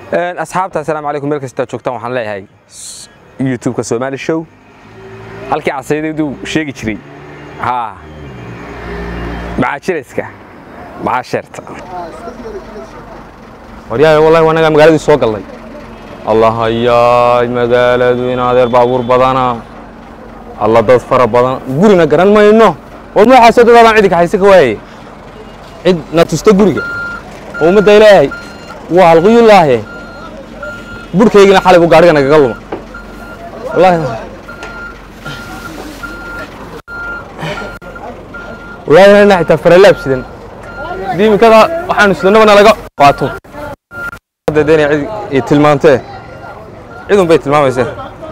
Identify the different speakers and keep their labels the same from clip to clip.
Speaker 1: asxaabta assalaamu calaykum meel kastaa joogtaan waxaan leeyahay youtube-ka soomaali show halkii casaydayduu sheegi jiray haa macaajirayska macaasheerta waryahay wallahi wanagaa magaaladii soo gallay allah hayaay magaaladu in adeer baabuur badana alla dad fara badan gurina garan mayno war magaxaasoo dadaadaan cidi kaxayse ka waaye cid na tusta guriga oo ummadda ilaahay waa halqiyulaahe burhkaygina xalay buu gaadhiga nagaga luma wallaahi wallaahi inaa xitaa faralaab sidan diimikada waxaanu sidannaba nalaga qaato deena cid i tilmaantee cidun bay tilmaamaysee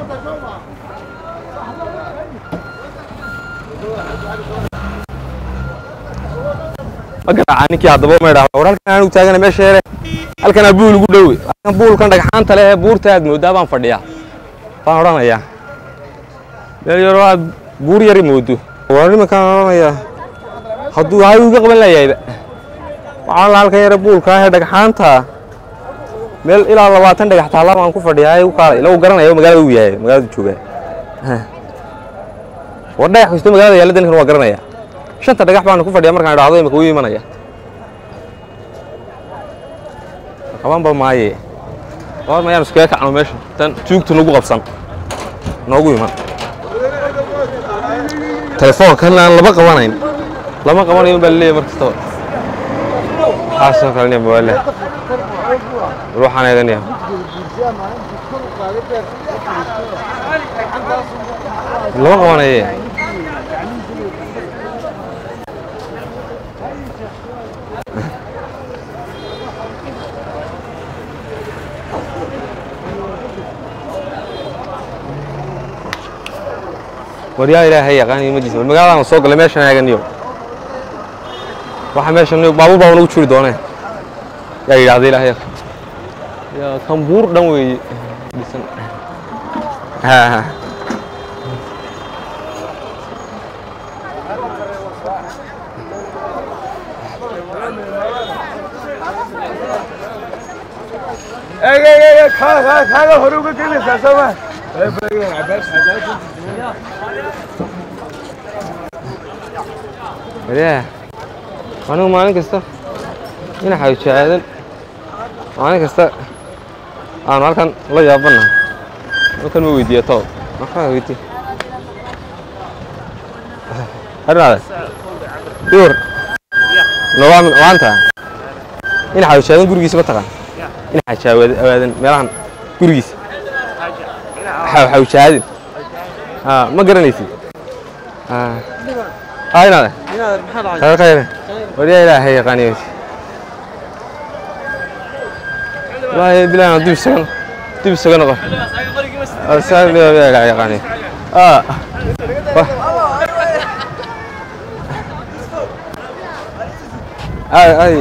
Speaker 1: ma garaaca ninkii haddaba ma idhaahdo war halkan aanu taagana meesha yare halkanaa buul ugu dhowe halkan buulkan dhagxaanta leh ee buurta aad moodaa baan fadhiyaa baan odhanayaa meel yaroo aad buur yari moodo war nimankaan odhanayaa hadduu hay iga qaban layahayba waxaan la halkan yare buulka ahee dhagxaanta meel ilaa labaatan dhagax taalla baan ku fadhiyaa u kaalay ila uu garanaya magaalada uu yahay magaalada joogaa war dhagax kasto magaalada yaalla ninkan waa garanaya shanta dhagax baan ku fadhiyaa markaan idhaahdo imika wuu imanaya qabanba maaye war mayaan iskaga kacno meesha tan tuugta nagu qabsan noogu iman telefoonkan aan laba qabanayn lama qabanayo baa laleeyahay mar kastaba waxaasoo kalena mawaale ruuxaan eeganaya lama qabanaye waryaa ilaahay yaqaan imadiisa war magaaladaan soo gallay meeshaan eeganiyo waxa meeshan baabuur baa nagu jiri doonee yaa yidhaahda ilaahay yaa kan buur dhan weeye dhisan ha ha
Speaker 2: kaaga hore uga gelaysaa sooma
Speaker 1: waryaa anigu maalin kasta ina xawjaadan maalin kasta aanu halkan la yaabana halkan ma weydiiya too maxaa weydiiya arinaade iwar nogaa maanta ina xawjaadan gurigiisa ma taqaan ina xajaawadan meelahan gurigiisa xawjaadin ma garanaysid inaade khayr khayr waryaa ilaahay yaqaaniyo wallaahi bilaana dib isaga dib isaga noqon yaqaaniyo ay ay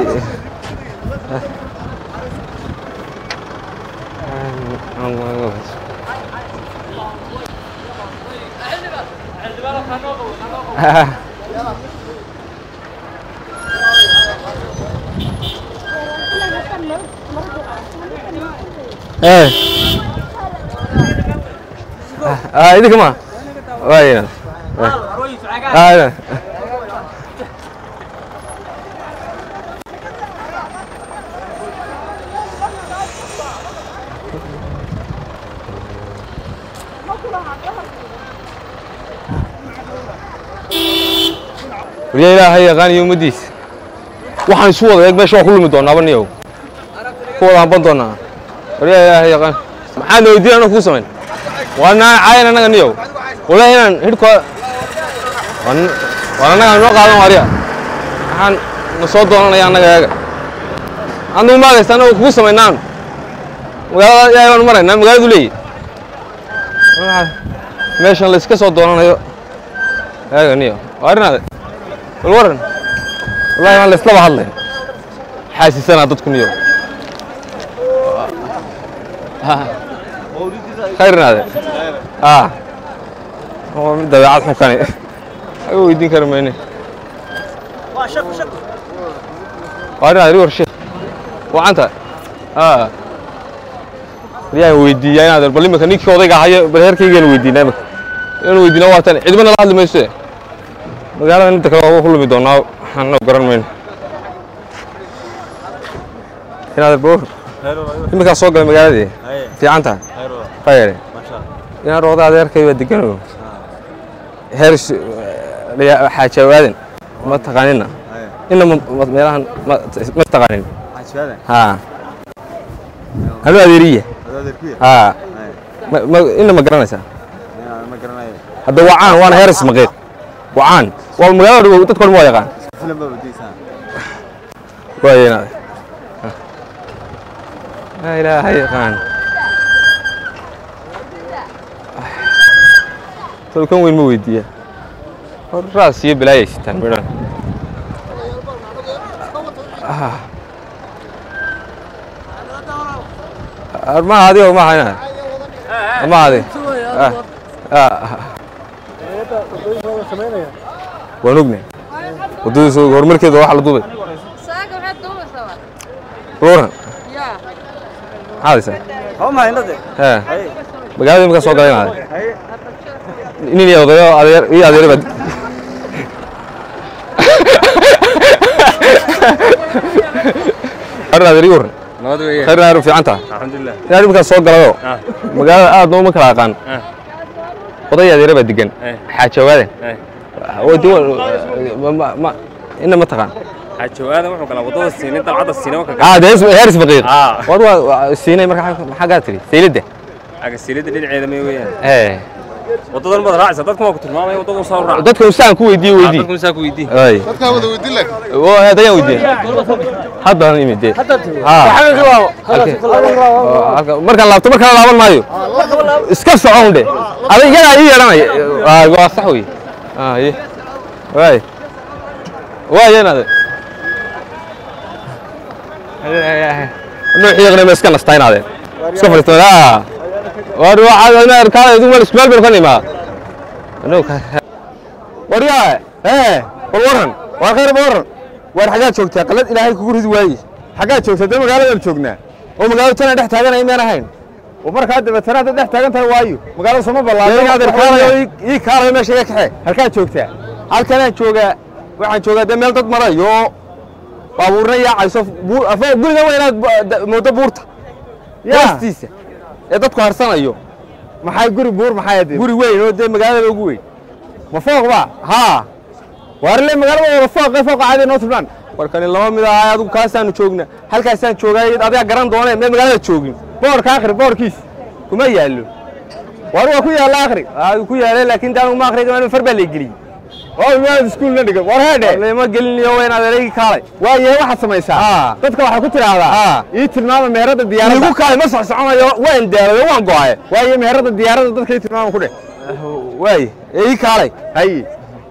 Speaker 1: idinka ma waayna waryaa ilaahay yaqaaniyo ummaddiisa waxaan isu wada eeg meesha waa ku lumi doonaaba niyow ku wada hamban doonaa waryaa ilaahay yaqaan maxaad na weydiin anoo kuu samayn waa naa caayan annaga niyow wallahi inaan hidhkoo waan annaga noo qaadan warya waxaan na soo doonanaya annaga eega annagu maagaysta annagu kugu samaynaan magaalada ilaahay baan maraynaa magaaladu leeyi meeshan la iska soo doonanayo eega niyo waa arinaade bal waran wallahi waan la islaba hadlay xaasisanaa dadku niyo khayrnaade a oo mid dabeecad xukani aga weydiin kari mayne waa arinaade ri war sheekh wacanta a yaan weydiiyaa inaad bal imika ninkii odayga ahayo bal heerkaygaan weydiinaa imika inaan weydiina waa tan cidba nala hadli mayso magaalada inta kale waa ku lumi doonaa waxaan garan mayno inaad boor iminkaa soo galay magaaladii fiican tahay khayre inaan roqda adeerkay waa degano heer xaajawaadan ma taqaanina ina meelahan ma taqaanin haa anu adeeriya haa ina ma garanaysaa hadda waa caan waana heeris maqiiq waa caan waa magaalada dhow dadka dhan waa yaqaan waaya inaad laa ilaaha yaqaan tolkan weyn ma weydiiya hor raas iyo bilaayay sitaan midhan armaha adiga maaha inaad armaha adiga waan ognahay waddadiisa horumarkeeda waxa la duubay
Speaker 3: Saga waxaad duubaysaa.
Speaker 1: ruuran
Speaker 3: Yaa.
Speaker 1: maxaad haysaa hee magaalada imika soo galay inaad nin iyo odayo adeer iyo adeer baa arin adeer iyo waran
Speaker 4: nabad weeye
Speaker 1: khayr adeer fiican tahay
Speaker 4: alxamdulilah
Speaker 1: inaad imika soo galayo
Speaker 4: Ah.
Speaker 1: magaalada aad nooma kala aqaan
Speaker 4: Ah.
Speaker 1: oday adeer baa degan
Speaker 4: Eh.
Speaker 1: xaajawaaden
Speaker 4: Eh.
Speaker 1: wadi ma ma ina ma taqaan
Speaker 4: xaajawaadan wuxuu galaa waddada siinin dalcadda siina ka
Speaker 1: ah de heeris faqiir
Speaker 4: Ah.
Speaker 1: wad waa siinay marka maxaa gaa tiri sayladda
Speaker 4: agasilida dhinaceeda may weeyaan
Speaker 1: ee
Speaker 4: waddadan baad raacaysa dadkan waa ku tilmaamaya waddadan soo raac
Speaker 1: dadka usaan ku weydiiye weydii
Speaker 4: dadkan saa ku weydii
Speaker 1: ay
Speaker 2: dadkaa wada weydin lag
Speaker 1: dayaan weydiiye haddaan imid dee markaan laabto markaan laaban maayo iska socon dhe aday iyagaa ii yeedhanaya Ah, waa sax wey Ah, ye. waay waayen ade nuuxii yaqnay ma iska nastaynaadeen iska fadhiistaan ah war waxaad ina arkaan idu meel ismaal baynu ka nimaa waryaa ee war waran waa khayr ma waran war xaggaad joogtaa qalad ilaahay kugu ridi waaye
Speaker 2: xaggaad joogtaa dee magaaladaan joognaa
Speaker 1: oo magaalada tana dhex taaganaya miyaan ahayn
Speaker 2: oo markaa dabeetana hadda dhex taagan tahay waayo magaalada soma
Speaker 1: adeer kaalayo
Speaker 2: ballaadhan
Speaker 1: ii kaalayo meesha iga kaxe
Speaker 2: halkaad joogtaa
Speaker 1: halkanaan joogaa waxaan joogaa dee meel dad marayo baabuurna yaacayso buur afa guriga waa inaad bu- da- moodo buurta
Speaker 2: yaa
Speaker 1: hoostiisa ee dadku harsanayo
Speaker 2: maxay guri buur maxay hadee
Speaker 1: guri weyn oo dee magaalada ugu weyn
Speaker 2: ma fooq ba
Speaker 1: haa
Speaker 2: waarle magaalada wada fooqe fooqa caadi noo tilmaan
Speaker 1: warkani laba mid ahay adigu kaasaanu joognaa halkaasaan joogaa adigaa garan doonee mee magaalada joogin
Speaker 2: boorka akhri boorkiis
Speaker 1: kuma yaallo
Speaker 2: waar waa ku yaalla akhri
Speaker 1: aa ku yaalay laakiin daan uma akhriga far baa la geliyey
Speaker 2: oo imaad iskuulna dhigan war heedhe
Speaker 1: lama gelinayo waa inaad adeegi kaalay
Speaker 2: waayahe waxaad samaysaa
Speaker 1: Ah.
Speaker 2: dadka waxaa ku tidhaahdaa
Speaker 1: Ah.
Speaker 2: ii tilmaama meherada diyaaradda
Speaker 1: igu kaalay ma socsoconayo waan daalayo waan go'ay
Speaker 2: waaye meherada diyaaradda dadka ii tilmaama ku dheh
Speaker 1: waay ee ii kaalay
Speaker 2: haye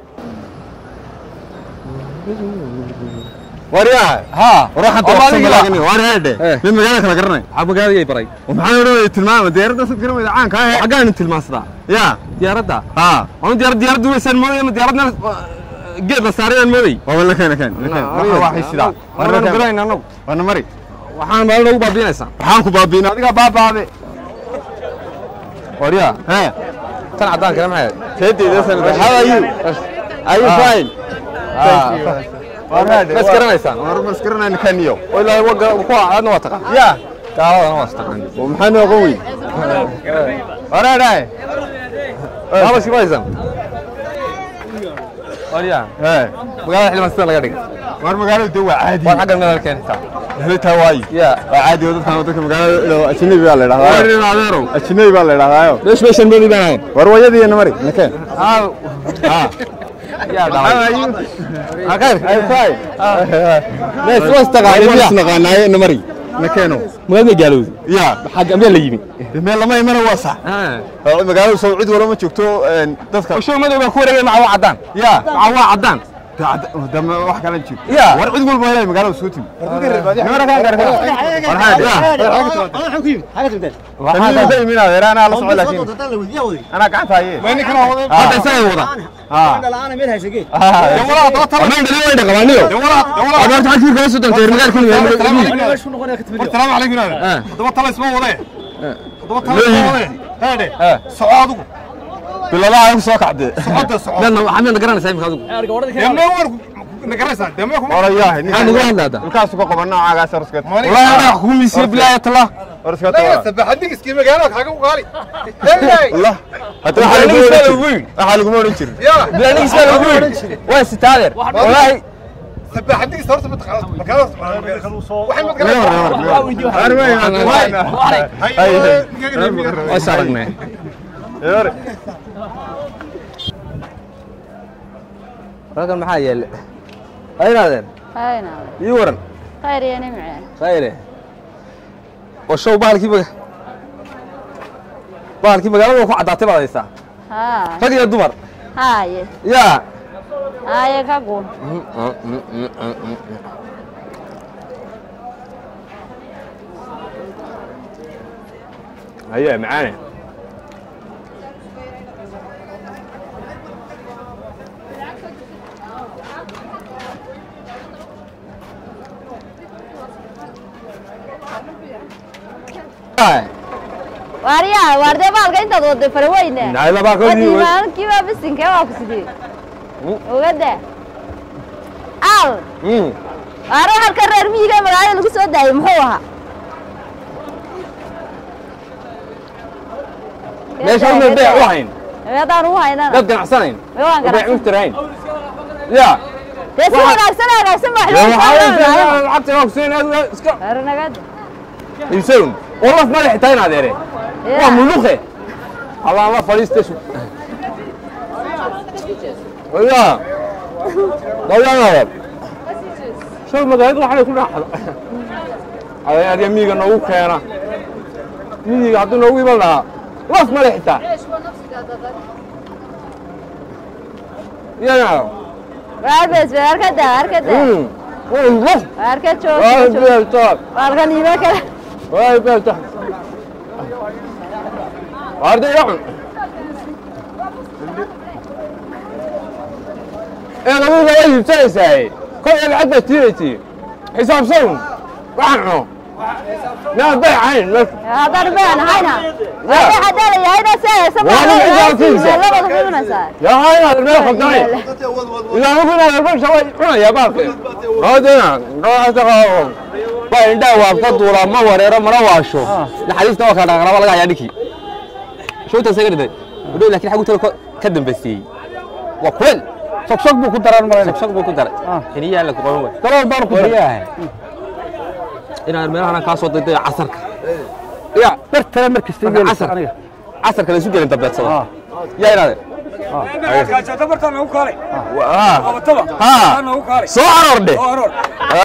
Speaker 1: waryaa haa
Speaker 2: waan heedhe
Speaker 1: Eh.
Speaker 2: mid magaalada kala garanay
Speaker 1: waxaa magaaladii baray
Speaker 2: maxaan odhanaya tilmaama diyaaradda sad garanayda caanka ah
Speaker 1: xaggaanu tilmaansadaa
Speaker 2: yaa
Speaker 1: diyaaradda
Speaker 2: haa
Speaker 1: anu diyaarad diyaarad duwaysaan moodaya ma diyaarad meel geed la saaray aan moodayy
Speaker 2: waa la keen keen waxay sidaa
Speaker 1: waanu garayn anagu
Speaker 2: waana mari
Speaker 1: waxaan maalin ugu baabiinaysaa
Speaker 2: waxaan ku baabiina adiga baabaabe
Speaker 1: waryaa
Speaker 2: hee
Speaker 1: tan caddaan kale maxay
Speaker 2: teedeyda sanad how are you are you
Speaker 1: Ah.
Speaker 2: fine
Speaker 1: ma isgaranaysaan
Speaker 2: war ma isgaranayna kaniyo
Speaker 1: oo ilaahay wa gara- kuwa aadna waa taqaan
Speaker 2: yaa
Speaker 1: gaaladana waa istaqaan
Speaker 2: oo maxaa noo qon weyn wareedhae
Speaker 1: maamashi maysan waryaa
Speaker 2: hee
Speaker 1: magaalada xildhibaan sida laga dhigay
Speaker 2: war magaalada dee waa caadi
Speaker 1: war xaggan meel keentaa
Speaker 2: helitaa waayo
Speaker 1: yaa
Speaker 2: waa caadi oo dadkan dadka magaalada ajnabi baa la idhahdaa
Speaker 1: warin adeerow
Speaker 2: ajnabi baa la idhahdaayo
Speaker 1: meesh meeshan moodi baan ahayn
Speaker 2: war wayadiina mari nakeen
Speaker 1: haa yaa dhalay
Speaker 2: akayr ay fine
Speaker 1: mees waa istaqaanin
Speaker 2: waan
Speaker 1: yaa
Speaker 2: isnaqaanaaye na mari nakeeno
Speaker 1: magaalada gaalowda
Speaker 2: yaa
Speaker 1: xagga meel la yimi
Speaker 2: meel lama imana waa sax magaalada soo cid walba ma joogto een, dadka
Speaker 1: show madow baa ku wareegay maca waa caddaan
Speaker 2: yaa
Speaker 1: maca waa caddaan
Speaker 2: dama wax kala jiro
Speaker 1: yaa
Speaker 2: war cid walba helay magaalada soo timi
Speaker 1: waxaa
Speaker 2: ka imin adeer anaa la socdo laakiin anaa gacanta haye
Speaker 1: hadda isaga wada amaan dhalin way dhaqabaaniyo abaarta xagkii kala soo dantay magaalka
Speaker 2: salaamu calaykum adeer haddaba tala isma wade soco adigu biladaha igu soo kacdee
Speaker 1: meedna waxaa meedna garanaysaa imika adigu
Speaker 2: orayahay
Speaker 1: maxaa nagula hadla hadda
Speaker 2: ilkaasu ka qaba noocaagaas orskad
Speaker 1: wallaahi anaga kugu miisiye bilaaya tala
Speaker 2: orskad
Speaker 1: la
Speaker 2: hadda waxaa lagu odhan jirin waxaa laguma odhan jirin
Speaker 1: bilaanigiis baa lagu yidhi waa sitaadeer wallaahi waa is aragnay halkan maxaa yeele aynaadeen
Speaker 3: hayna
Speaker 1: ii waran
Speaker 3: khayr iyo nimce
Speaker 1: khayre oo show bahalkii maga bahalkii magaalada ku caddaatay baad haysaa
Speaker 3: haa
Speaker 1: rag iyo dumar
Speaker 3: haaye
Speaker 1: yaa
Speaker 3: haaye ka gun
Speaker 1: haye macaane
Speaker 3: waaryaa waardee baalka intaad waday faraweyne
Speaker 1: Nayla baa ka yimid.
Speaker 3: wadiimaankiiba bisinkee waa ku sidee ogada al waare halka reer miyiga ee magaalada lagu soo daayay muxuu ahaa
Speaker 1: meesha uma beec u hayn
Speaker 3: meedaan u haynana
Speaker 1: dad ganacsanayn
Speaker 3: mee waan
Speaker 1: beec
Speaker 3: ganacsan
Speaker 1: muftirayn yaa
Speaker 3: dee si wanaagsan wanaagsan baa
Speaker 1: lacagta waa kusiin aad iska
Speaker 3: nagada
Speaker 1: iibsayn oo laf madax xitaa in adeere waa muluqe habaan la fadhiista su yaa dayaanaya show magaalada waxay ku dhaxda adeer miyiga noogu keena miyiga hadduu noogu iman lahaa laf madax xitaa yaa
Speaker 3: waarbes arkada arkada
Speaker 1: laf
Speaker 3: arka
Speaker 1: waa
Speaker 3: joog
Speaker 1: beertaa
Speaker 3: baalkan iima kale
Speaker 1: waa beertaa waarda yacun ee adiga waa iibsanaysaa kol ee lacag baad tiiraytii xisaabsan waxaan cuno meel bay ahayn meel
Speaker 3: haddaan baan hayna waxa hadaa la yahayna seeysa
Speaker 1: Waa la xisaabtiisa.
Speaker 3: labada kuminaysaa
Speaker 1: yaa inaad meel khaldamay ilaa ugu inaad arbasha way cunayaa baalka hoodina dhooxata qaabo waa indhaa waa ka duulaa ma wareero mana waasho naxariista waa kala dhaqraba laga hayaa dhinkii showta isaga dhintay udhow laakiin xagu tala ka dambaysiiyey waa kuleel sogsog buu ku daran maray sogsog buu ku daray xiniyaa la ku qaban way dalool baan ku daray inaad meelahan kaa soo dayday casarka ya
Speaker 5: bartana markasta
Speaker 1: Marka
Speaker 5: yeelaysa
Speaker 1: casar.
Speaker 5: aniga
Speaker 1: casarka la isu gelin dambeedsada yaa inaade
Speaker 4: bartaan nagu kaalay
Speaker 1: haa
Speaker 4: qabataba
Speaker 1: haa
Speaker 4: nagu kaalay
Speaker 1: soo aroordhe